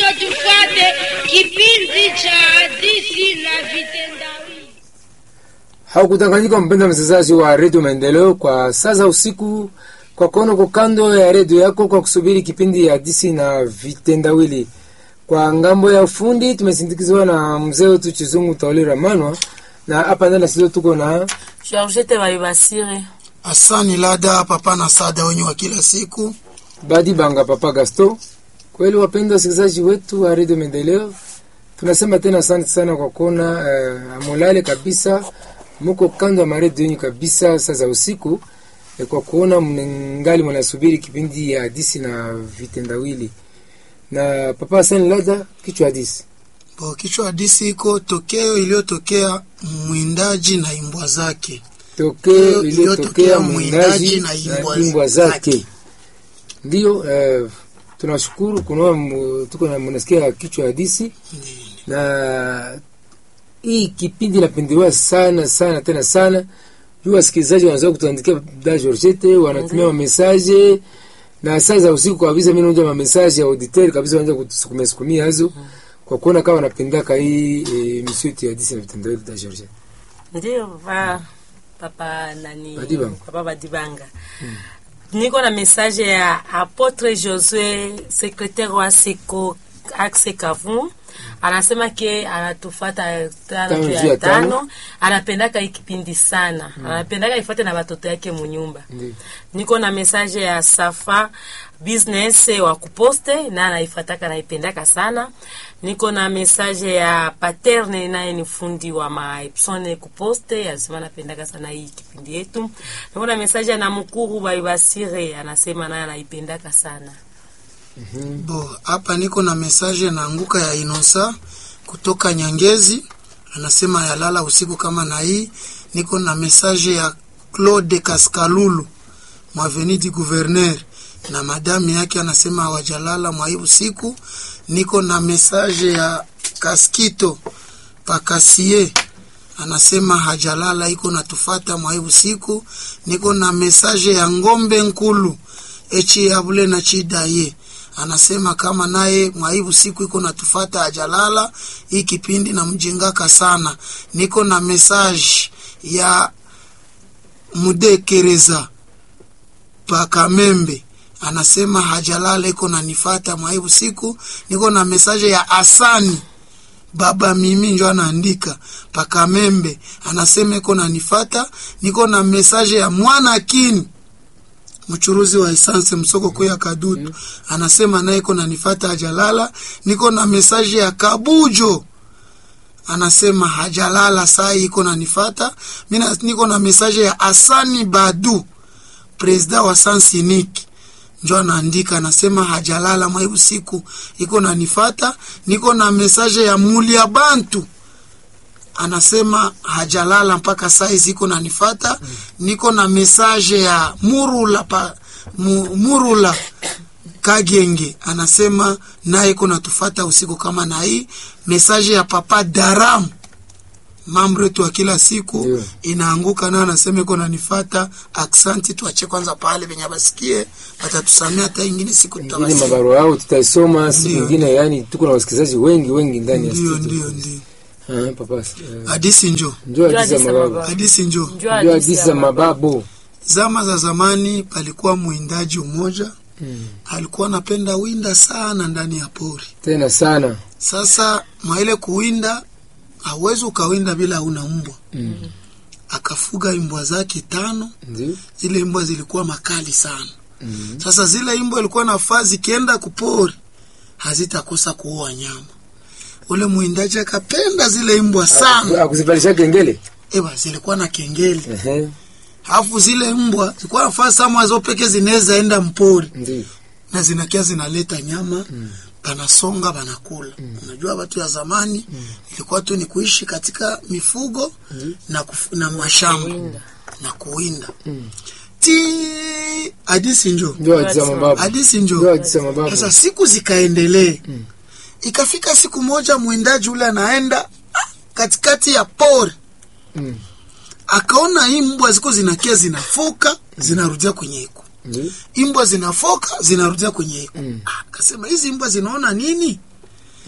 tufate kipindi cha hadithi na vitendawili. Haukutanganyika mpenda msikilizaji wa redio Maendeleo kwa sasa usiku, kwa kuona uko kando ya redio yako kwa kusubiri kipindi ya hadithi na vitendawili. Kwa ngambo ya ufundi tumesindikizwa na mzee wetu Chizungu Tauli Ramanwa, na hapa ndani ya studio tuko na Georgette Bayibasire. Asani Lada, papa na sada wenye wa kila siku. Badi Banga Papa Gasto. Kweli wapenda wasikilizaji wetu wa redio Maendeleo, tunasema tena asante sana kwa kuona uh, amulale kabisa, muko kando ya maredio yenyu kabisa saa za usiku eh, kwa kuona mngali mnasubiri kipindi ya hadisi na vitendawili. Na Papa Hassan Lada, kichwa hadisi Bo, kichwa hadisi iko tokeo iliyotokea mwindaji na imbwa zake. tokeo iliyotokea iliyotokea mwindaji mwindaji na na imbwa imbwa zake. zake. Ndio eh, tunashukuru kunaona mu- tuko na mnasikia kichwa hadisi na hii kipindi inapendelewa sana sana tena sana juu wasikilizaji wanaweza kutuandikia da Georgette wanatumia mamesaje na saa za usiku kabisa, mimi naonja mamesaje ya auditeur kabisa, wanaanza kutusukumia sukumia hazo kwa kuona kama wanapendaka hii e, misitu ya hadithi na vitendawili da Georgette. Ndio papa papa nani? Badibanga. Papa Badibanga. Niko na message ya Apotre Josue, secrétaire wa Seko Axe Kavu. Anasema ke anatufata tano Tano juu juu ya ya tano. tano, anapendaka hii kipindi sana, anapendaka ifuate na watoto yake munyumba. Ndio. niko na message ya Safa business wa kuposte na anaifataka naipendaka sana. Niko na message ya Paterne naye ni fundi wa maepsone kuposte, anasema napendaka sana hii kipindi yetu. Niko na message ya Namukuru Baibasire anasema naye anaipendaka sana. Bo, hapa niko na mesaje naanguka ya Inosa kutoka Nyangezi, anasema yalala usiku kama na hii. Niko na mesaje ya Claude Kaskalulu mwaveni du gouverneur na madami yake anasema hawajalala mwa hii usiku. Niko na mesaje ya Kaskito Pakasie anasema hajalala iko natufata mwa hii usiku. Niko na mesaje ya Ngombe Nkulu echi yabule na chidaye anasema kama naye mwaibu siku iko natufata ajalala hii kipindi na mjengaka sana. Niko na message ya mudekereza pakamembe anasema hajalala iko nanifata mwaibu siku. Niko na message ya Asani baba mimi njo anaandika pakamembe anasema iko nanifata. Niko na message ya mwana kini mchuruzi wa esanse msoko kwe ya Kadutu anasema naye iko nanifata hajalala. Niko na mesaje ya Kabujo anasema hajalala saa hii iko nanifata. Mina niko na mesaje ya Asani Badu presida wa Sansiniki njo anaandika anasema hajalala mwaibu siku iko nanifata. Niko na mesaje ya Mulia Bantu anasema hajalala mpaka saizi iko nanifata. Niko na mesaje ya Murula pa, mu, Murula Kagenge anasema naye iko natufata usiku kama na hii. Mesaje ya Papa Daram mambo yetu wa kila siku Ndio. inaanguka nayo, anasema iko nanifata. Aksanti, tuache kwanza pale venye basikie, watatusamea hata ingine siku ingine tutawasikia. mabarua yao tutaisoma siku Ndio. ingine, yani tuko na wasikilizaji wengi wengi ndani ya Ndio, studio. ndio, ndio. Ah, papa eh, Hadisi njo, njoo Njoo hadithi za hadithi za mababu, mababu. hadisi njo. Njoo njoo hadithi hadithi ya za mababu. mababu. Zama za zamani palikuwa mwindaji mmoja Mm. alikuwa anapenda winda sana ndani ya pori. Tena sana Sasa mwaile kuwinda, hauwezi ukawinda bila una mbwa. Mm. Akafuga mbwa zake tano. ndio Zile mbwa zilikuwa makali sana. Mm. Sasa zile mbwa ilikuwa nafaa zikienda kupori hazitakosa kuua nyama. Ule mwindaji akapenda zile mbwa sana. akuzivalisha kengele Eba, zilikuwa na kengele, Ehe, alafu zile mbwa zilikuwa nafaa sama zo peke zinaweza enda mpori ndio na zinakia zinaleta nyama mm. banasonga banakula mm. Unajua watu ya zamani mm. ilikuwa tu ni kuishi katika mifugo mm. na, kufu, na mashamba na kuwinda mm. ti hadisi njo njoo hadithi za mababu, hadisi njoo njo. hadithi za mababu. Sasa siku zikaendelee mm. ikafika siku moja mwindaji ule anaenda ah, katikati ya pori Mm. akaona hii mbwa ziko zinakia zinafoka zinarudia kwenye iko Ndio. imbwa zinafoka zinarudia kwenye iko Mm. Ah, akasema hizi mbwa zinaona nini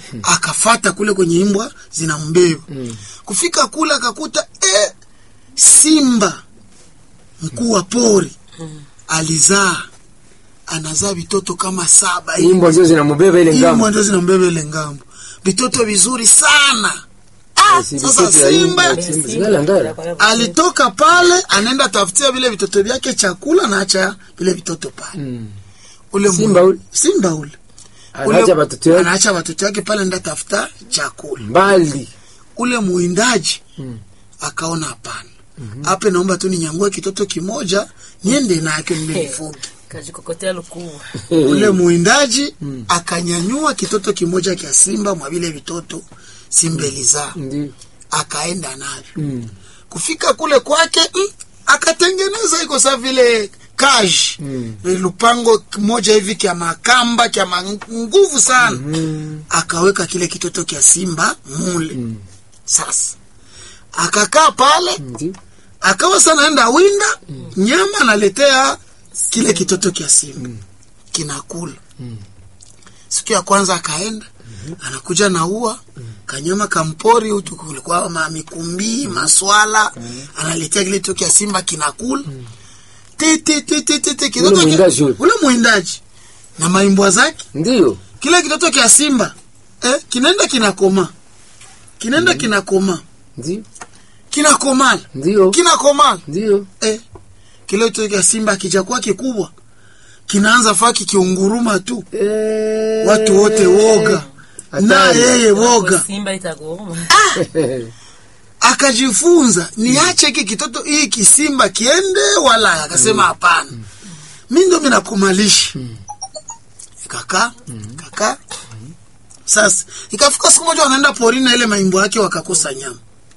akafata kule kwenye imbwa zinambeba kufika kule akakuta eh, simba mkuu wa pori alizaa anazaa vitoto kama saba hivi. imbwa zio zinamubeba ile Imbwa ngambo ndio zinambeba ile ngambo vitoto vizuri sana ah, Si sasa vitoto ya simba imbwa. Zingala ngala. alitoka pale anaenda tafutia vile vitoto vyake chakula na acha vile vitoto pale Mm. ule Simba mwe- ule? simba ule anaacha Ule- watoto yake anaacha watoto wake pale enda tafuta chakula mbali ule muindaji Mm. akaona hapana hapa naomba tu ninyangue kitoto kimoja niende nake nimelifuge kajikokotea lukuu ule muindaji akanyanyua kitoto kimoja kya simba mwa vile vitoto simba ilizaa ndio akaenda navyo Mm. kufika kule kwake mm, akatengeneza iko sa vile kaji Mm. lupango moja hivi kya makamba kya ma- nguvu sana Mm. akaweka kile kitoto kya simba mule Mm. sasa akakaa pale ndio akawa sana enda winda nyama analetea kile kitoto kya simba kinakula siku ya kwanza akaenda anakuja na ua kanyama kampori utu kulikuwa ma mikumbi maswala analetea kile kitoto kya simba kinakula ti ti ti ti ti ti kitoto kya- mwindaji ule. ule mwindaji na maimbwa zake ndio kile kitoto kya simba eh, kinaenda kinakoma kinaenda kinakoma ndio kinakomala ndio kinakomala ndio eh, kile kitoto kya simba kijakuwa kikubwa kinaanza faa kikiunguruma tu Eh. watu wote woga na Hatari. yeye woga simba itagoma akajifunza niache hiki kitoto hii kisimba kiende wala akasema hapana mi ndo minakumalisha kaka kaka sasa ikafika siku moja wanaenda porini na ile maimbo yake wakakosa nyama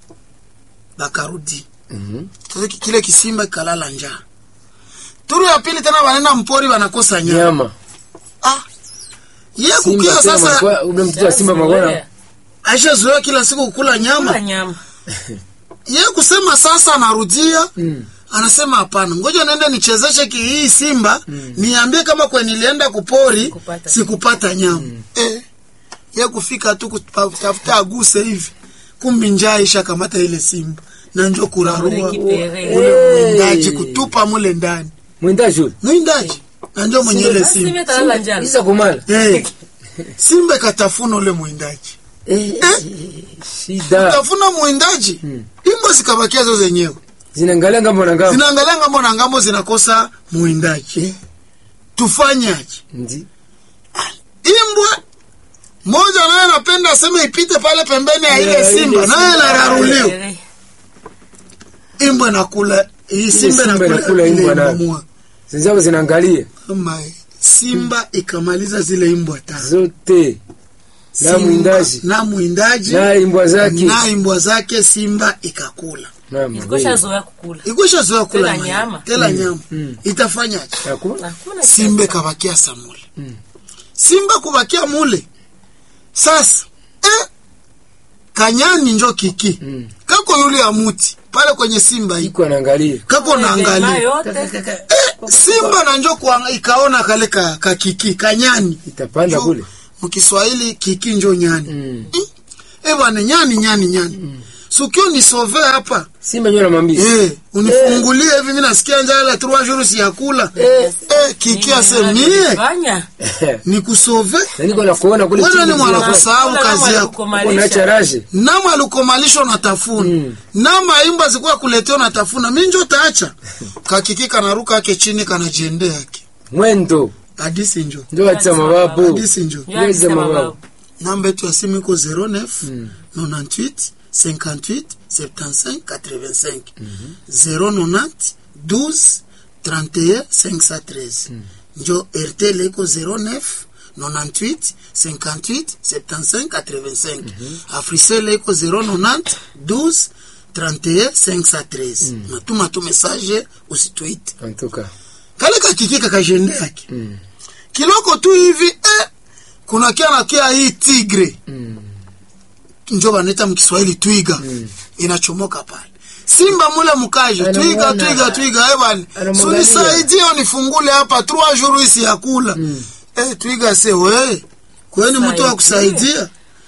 bakarudi Mhm. sasa ki- kile kisimba kikalala njaa turu ya pili tena wanaenda mpori wanakosa nyama nyama ah ye simba kukia tena sasa malikuwa- ule mtoto wa simba magona aishazoea kila siku kukula nyama Kula nyama ye kusema sasa anarudia Mm. anasema hapana ngoja naende nichezeshe ki hii simba niambie kama kwe nilienda kupori Kupata. sikupata nyama eh, ye kufika tu kutafuta aguse hivi kumbi njaa isha kamata ile simba na njo kurarua Rekipere. ule mwindaji kutupa mule ndani mwindaji ule mwindaji na njo mwenye ile Basi simba simba italala njala isa kumala eh, simba ikatafuna ule mwindaji Eh, shida tafuna mwindaji imbo zikabakia zo zenyewe zinaangalia ngambo na ngambo zinaangalia ngambo na ngambo zinakosa mwindaji tufanyaje Ndi. imbwa moja naye anapenda aseme ipite pale pembeni ya ile Ya, ile simba naye simba. anararuliwa Rekipere. imbwa nakula hii simba simba nakula inakula ile imbwa nayo. imamua. zinzao zinaangalia Amae, simba ikamaliza zile imbwa tatu zote na Simba mwindaji na mwindaji na imbwa zake na imbwa zake simba ikakula Naam, Ilikosha zoea kukula ikwisha zoea kula Tela nyama nyama. tela nyama mm. itafanyaje Hakuna. Hakuna simba ikabakia samule simba kubakia mule sasa eh, kanyani njo kiki Mm. kako yule ya muti pale kwenye simba iko iko anaangalia kako naangalia yote simba na njo kuanga- ikaona kale ka, ka kiki kanyani itapanda Njo- kule mkiswahili kiki njo nyani Mm. eh bwana nyani nyani nyani sukio nisove hapa simba nyo namwambia eh unifungulie hivi mimi nasikia njala trois jours si yakula eh, eh kiki asemie fanya nikusove na niko na kuona kule wewe ni chini mwana zinafanya. kusahau kazi yako unaacha raje nama alukomalisha unatafuna Mm. nama imba zikuwa kuletea unatafuna mi njo taacha kakiki kanaruka ake chini kanajiendea yake mwendo hadisi njo ndio atisa mababu hadisi njo Yeza mababu namba yetu ya simu iko 09 98 58 75 85 090 12 31 513 njo rtl iko 09 98 58 75 85 africell iko 090 12 31 513 natuma tu message usitwite antuka kale kakikika kajende yake Mm. kiloko tu hivi eh, kuna kia na kia hii tigre Mm. njo banaita mkiswahili twiga inachomoka pale simba mule mkaje twiga Anamuona. twiga twiga eh bwana Anamwangalia. sunisaidie unifungule hapa trois jours isi ya kula eh twiga se we kweni mtu wa kusaidia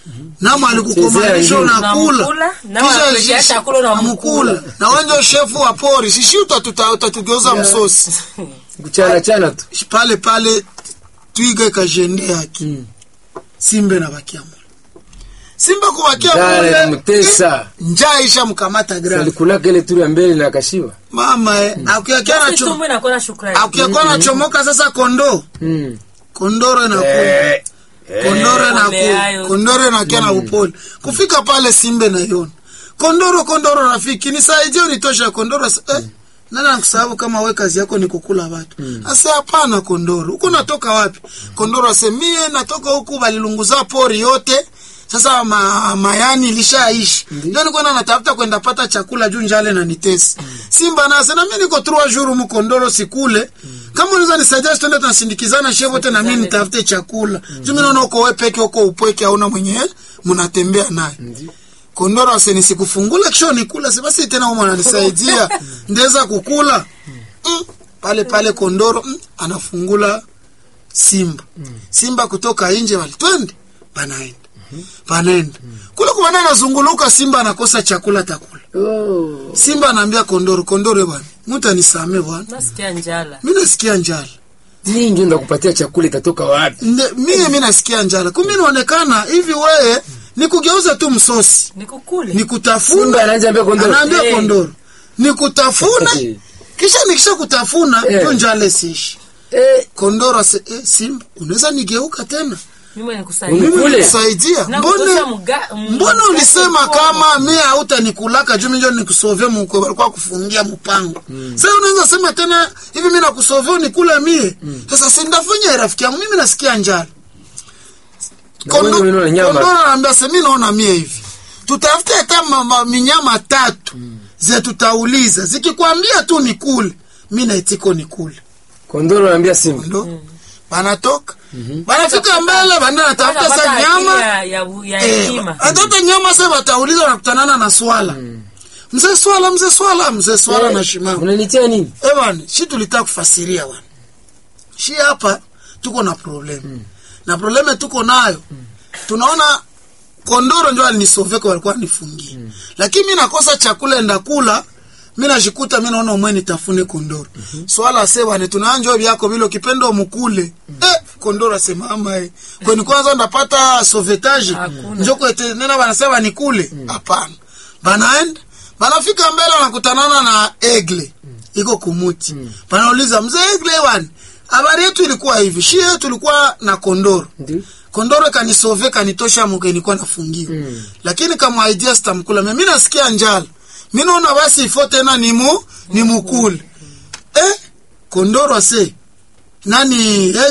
nama alikukomalisha Chezea unakula Unamkula, nama Kisha anakuletea shishi- chakula unamkula. unamkula. na wenjo shefu wa pori shishi utatuta- utatugeuza msosi kuchana chana tu pale pale twiga ikajende yake Mm. simba inabakia mule simba kubakia Dare mule mtesa eh, njaa isha mkamata grave alikulaka ile turu ya mbele na akashiba mama eh, akiakia Basi nacho tumbo inakuwa na shukrani. akiakuwa nachomoka sasa kondoo Mm. kondoro inakula Eh, kondoro Pole inakula hayo. kondoro inakia na upole kufika pale simbe naiona kondoro kondoro rafiki nisaidie unitosha kondoro asa- eh, nani anakusababu kama we kazi yako ni kukula watu ase hapana kondoro huku natoka wapi kondoro ase mie natoka huku balilunguza pori yote sasa ma, mayani ilishaishi ndio nilikuwa na natafuta kwenda pata chakula juu njale na nitesi simba nase na mimi niko trois jours mkondoro sikule kama unaweza nisaidia twende tunasindikizana shehe wote na mimi nitafute chakula juu mimi naona uko wewe peke uko upweke hauna mwenye mnatembea naye kondoro ase nisikufungula kisho nikula si basi tena umo ananisaidia ndeza kukula mm. pale pale kondoro mm. anafungula simba simba kutoka nje wali twende panaenda panaenda kule kumana anazunguluka simba anakosa chakula takula oh. simba anaambia kondoro kondoro bwana mtu anisame bwana Nasikia njala. mi nasikia njala Mimi ndio ndakupatia chakula itatoka wapi Nde- mie mi nasikia njala kumbe inaonekana hivi weye nikugeuza tu msosi Nikukule. nikutafuna Simba anaanza ambia kondoro. anaambia Eh. kondoro nikutafuna Eh. kisha nikisha kutafuna Eh. ndio njale siishi eh, kondoro ase eh, simba unaweza nigeuka tena Mimi nikusaidia. Mimi- mimi Kule. nikusaidia Na mbone kutosha mga- m- mbona mga- ulisema mkono. kama mie hautanikulaka juu minjo nikusovye mukwe walikuwa kufungia mpango sasa unaweza sema tena hivi mi nakusovya unikula mie sasa sindafanya rafiki yangu mimi nasikia njala Na wewe ndio unaona nyama. kondoro anaambia se mi naona mie hivi tutafute hata ma- ma- minyama tatu ze tutauliza zikikwambia tu nikule mi naitiko nikule kondoro anaambia simba ndo banatoka banafika mbele banda natafuta Wanapata sa akili nyama ya- ya ya Eh, hekima. hata nyama sasa watauliza wanakutanana na swala mzee swala mzee swala mzee swala na shimama unanitia nini eh bwana shi tulitaka kufasiria bwana shi hapa tuko na problem na probleme tuko nayo tunaona kondoro ndio alinisoveka walikuwa nifungie lakini mi nakosa chakula ndakula mi najikuta mi naona umwe nitafune kondoro swala se bwana tunaanjo byako vile ukipenda umukule eh, kondoro asemama eh. kweni kwanza ndapata sovetage Hakuna. njoko ete nena banasema nikule hapana banaenda banafika mbele wanakutanana na egle iko kumuti banauliza mzee egle bwana habari yetu ilikuwa hivi shi yetu ilikuwa na kondoro ndio kondoro kanisove kanitosha muke nilikuwa nafungiwa Mm. lakini kama idea sitamkula mimi mi nasikia njala mi naona basi ifo tena nimu nimukule eh kondoro se nani